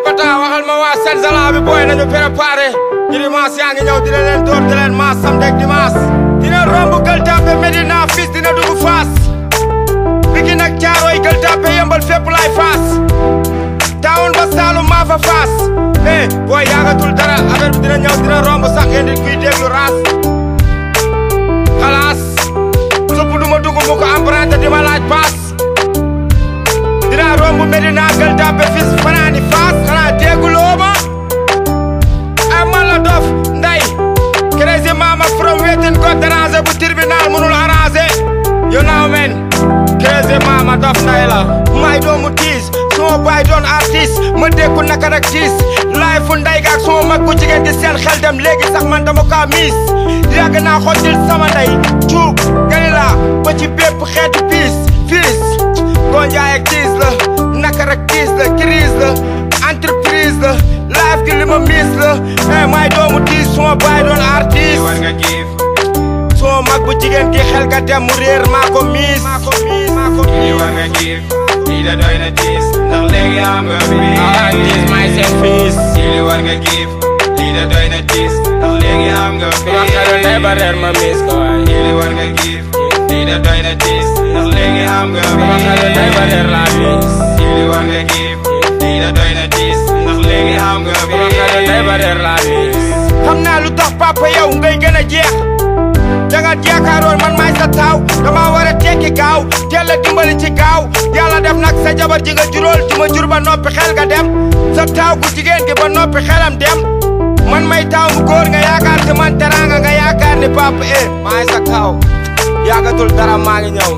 pata waxal ma waa Senzala bi booy nañu préparé ñu dimanche yaa ngi ñëw dina leen door di leen maas samedi ak dimanche dina romb Gueule Tapée Médina fils dina dugg Fass Pikine ak Thiaroye Gueule Tapée yëmbal fépp laay Fass taawun ba Saalum maa fa Fass eh booy yaagatul dara affaire bi dina ñëw dina romb sax ngeen di kuy déglu raas xalaas supp du ma dugg mu ko emprunté di ma laaj paas dina romb Medina Gueule Tapée fis fanaani Fass xanaa dégguloo ma ay man la dof nday crazy mama from wetin ko déranger bu tribunal mënul arranger you know men crazy mama dof nday la may doomu tiis suma baay doon artiste ma dékku naka nag tiis laay fu nday gaak suma mag bu jigéen di seen xel dem léegi sax man dama kaa miis yàgg naa xottil sama ndey cuub galila ba ci bépp xeetu piis fiis gonjaay ak tiis la naka rek tiis la crise la entreprise la life gi li ma miis la eh may doomu tiis suma baay doon artiste war nga giif suma mag bu jigéen gi xel ga dem mu réer maa ko miis maa ko miis maa ko lii war nga giif lii da doy na tiis ndax léegi am nga ah fiis tiis may seen fiis lii war nga giif lii da doy na tiis ndax léegi am nga suma xelu ndey ba fiis réer ma miis ko waay lii war nga giif lii da doy na tiis ndax léegi am nga suma xelu ndey ba réer laa miis lii war nga giif lii da doy na tiis ndax léegi am nga suma xelu ndey ba réer laa miis xam naa lu tax papa yow ngay gën a jeex danga jaakaaroon man maay sa taaw dama war a tekki gaaw teel a dimbali ci gaaw yàlla def nag sa jabar ji nga juróol ju ma jur ba noppi xel nga dem sa taaw gu jigéen gi ba noppi xelam dem man may taaw mu góor nga yaakaar ci man teraanga nga yaakaar ni papa eh maay sa taaw yaagatul dara maa ngi ñëw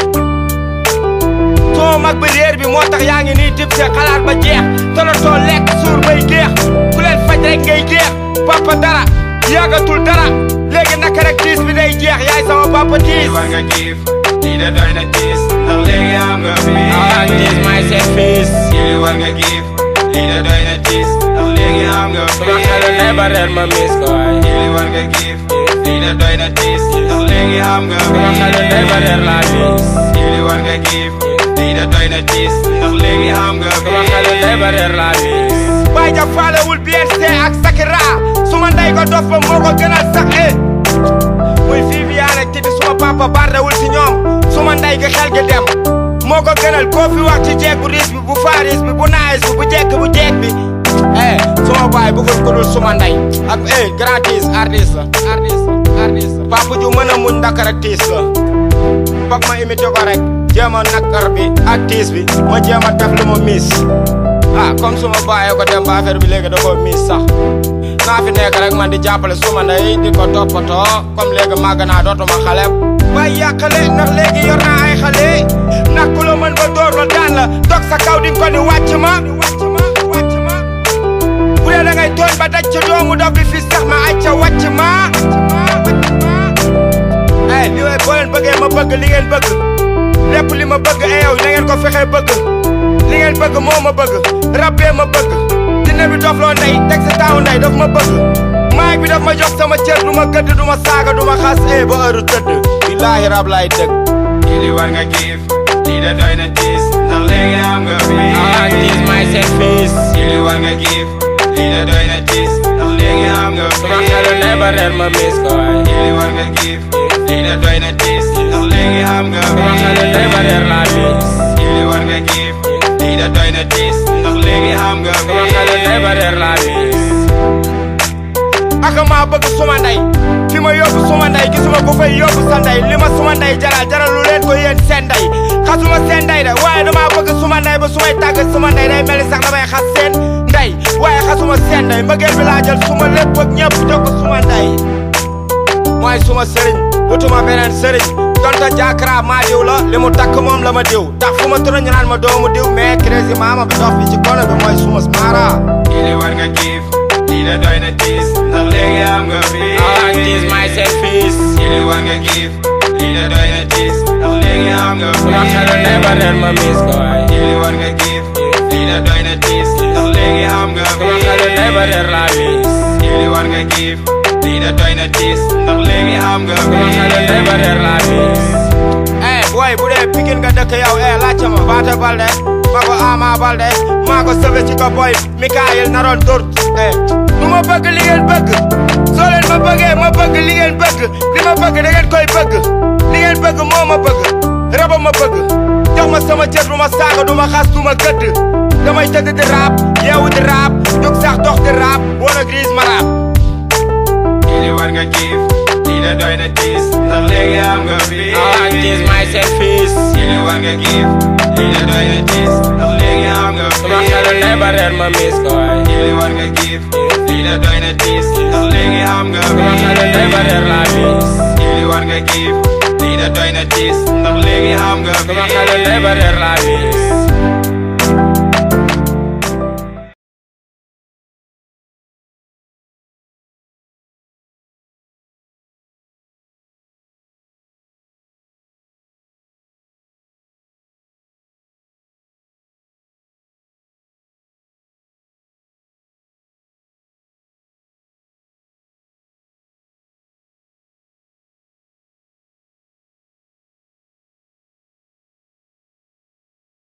soo mag bi réer bi moo tax yaa ngi nii dib se xalaat ba jeex tolatoo lekk suur bay geex ku leen faj rek ngay geex papa dara yàggatul dara léegi naka rek tiis bi day jeex yaay sama papa tiis lii war nga giif lii da doy na tiis ndax léegi am nga ah tiis fiis may seen fiis lii war nga giif lii da doy na tiis ndax léegi am nga suma xelu ndey ba reer ma miis ko waay lii war nga giif lii da doy na tiis ndax léegi am nga suma xelu ndey ba reer laa miis lii war nga giif lii da doy na tiis ndax léegi am nga suma xelu ndey ba reer laa miis baay ja faalewul BRC ak Sakira suma ndey ko dof ba moo ko gënal sax eh muy Viviane ak Titi suma papa bardewul ci ñoom suma ndey gi xel gi dem moo ko gënal koo fi wax ci jeeg bu riis bi bu faaris bi bu naayis bi bu jekk bu jeeg bi eh suma baay bëggul ko dul suma ndey ak eh grand tiis artiste la artiste la artiste la papa ju mën a muñ ndakar ak tiis la foog ma imité ko rek jéem a nakkar bi ak tiis bi ma jéem a def lu ma miis ah comme suma bàyyee ko dem ba affaire bi léegi da koo miis sax naa fi nekk rek man di jàppale suma ndey di ko toppatoo comme léegi màgg naa dootuma xale waaye yàqale ndax léegi yor naa ay xale ndax ku la mën ba door la daan la dog sa kaw di nga ko ni wàcc ma bu dee da ngay tooñ ba daj ca doomu dof bi fi sax ma acca wàcc ma eh li way boo leen bëggee ma bëgg li ngeen bëgg lépp li ma bëgg e yow na ngeen ko fexee bëgg li ngeen bëgg moo ma bëgg rabbee ma bëgg dina bi dof loo ndey teg sa taawu ndey daf ma bëgg maag bi daf ma jox sama cër du ma gëdd du ma saaga du ma xas e ba heure tëdd billaahi rab laay dëgg lii war nga giif lii da doy na tiis ndax léegi am nga fiis may seen fiis lii war nga giif lii da doy na tiis ndax léegi am nga suma xelu ndey ba reer ma miis ko waay lii war nga giif lii da doy na tiis ndax léegi am nga suma xelu ndey ba reer laa miis lii war nga giif lii da doy na tiis ndax léegi am nga suma xelu ndey ba reer laa miis aka maa bëgg suma ndey fi ma yóbbu suma ndey gisuma ko fay yóbbu sa ndey li ma suma ndey jaral jaral lu leen ko yéen seen ndey xasuma seen ndey de waaye damaa bëgg suma ndey ba sumay tàgg suma ndey day mel ni sax damay xas seen ndey waaye xasuma seen ndey mbëggeel bi laa jël suma lépp ak ñëpp jox ko suma ndey mooy suma sëriñ wutuma beneen sëriñ donte jaakara maa diw la li mu takk moom la ma diw ndax fu ma tëra ñu naan ma doomu diw mais crazy maama bi dox bi ci kono bi mooy suma mara lii war nga giif lii da doy na tiis ndax léegi am nga fiis may seen fiis lii war nga giif lii da doy na tiis ndax léegi am nga suma xelu ndey ba reer ma miis ko waay lii war nga giif lii da doy na tiis ndax léegi am nga suma xelu ndey ba reer laa miis lii war nga giif lii da doy na tiis ndax léegi am nga suma xelu ndey ba reer laa miis eh booy bu dee Pikine nga dëkk yow eh laajte ma Paate Balde ma ko Ama Baldé maa ko sauvé ci ko boy Mikael naroon dóor eh du ma bëgg li ngeen bëgg soo leen ma bëggee ma bëgg li ngeen bëgg li ma bëgg da ngeen koy bëgg li ngeen bëgg moo ma bëgg raba ma bëgg jox ma sama cër du ma saaga du ma xas du ma gëdd damay tëdd di raap yeewu di raap jóg sax dox di raap wala grise ma raap Ili war nga kiif lii de doy na tiis ndax léegi am nga fii ah gis may seen fiis Ili war nga kiif lii de doy na tiis ndax léegi am nga fii sama xelu lay ba reer ma miis ko waay Ili war nga kiif lii de doy na tiis ndax léegi am nga sama xelu lay ba reer laa miis Ili war nga kiif lii de doy na tiis ndax léegi am nga sama xelu lay ba reer laa miis